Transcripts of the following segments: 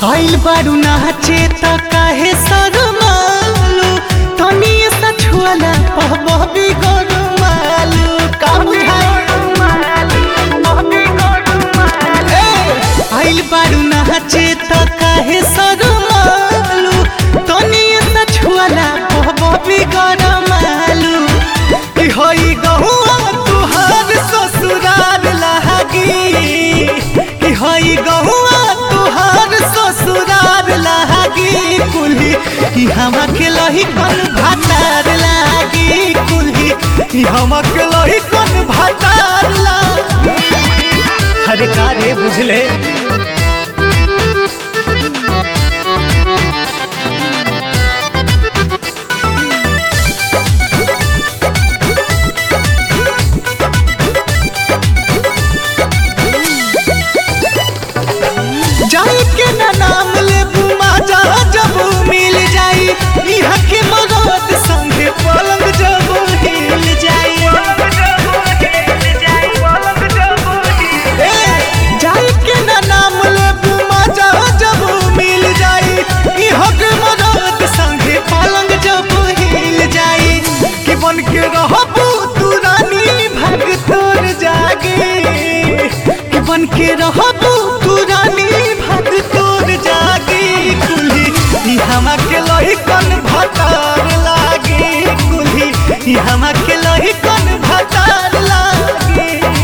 आइल बारू नाचे त काहे शरमालू तनी सा छुआला पहबी गरमालू का आइल बारू नाचे त काहे शरमालू तनी सा छुआला पहबी गरमालू कि होई गहुआ तुहार ससुराल लागी कि होई गहुआ तुहार ससुराल लागी कुल्ही कि हमा के लही कन भातार लागी कुल्ही कि हमा के लही कन भातार लागी अरे का रे बुझले जाई के ना नाम ले बुमा जा जब मिल जाई इहा के मरद संगे पलंग जब हिल जाई ए, जाई के ना नाम ले बुमा जा जब मिल जाई इहा के मरद संगे पलंग जब हिल जाई कि बन के रहबू तू रानी भाग तोर जागे कि बन के रहबू तू रानी भाग तोर जागे कुल्ही ई हमा के लही कन भतार लागे कुल्ही ई हमा के लही कन भतार लागे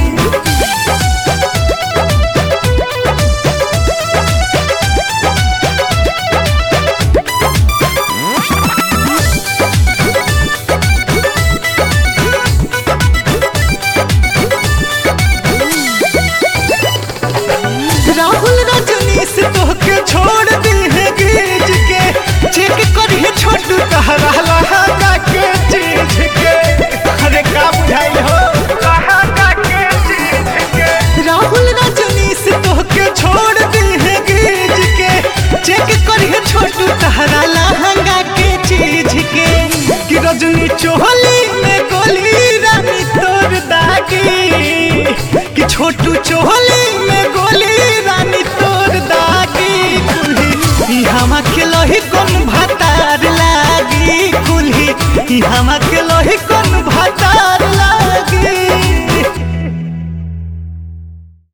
राहुल रजनीश तोहके छोड़ दी है गीज के चेक करिए छोटू कहरा लहंगा के चीज के अरे का बुझाई हो लहंगा के चीज के राहुल रजनीश तोहके छोड़ दी है गीज के चेक करिए छोटू कहरा लहंगा के चीज के कि रजनी चोहली में गोली रानी तोर दागी कि छोटू चोहली में गोली रानी तोर दागी कुल्ही ई हमा के लोही कौन भातार लागी कुल्ही ई हमा के लोही कौन भातार लागी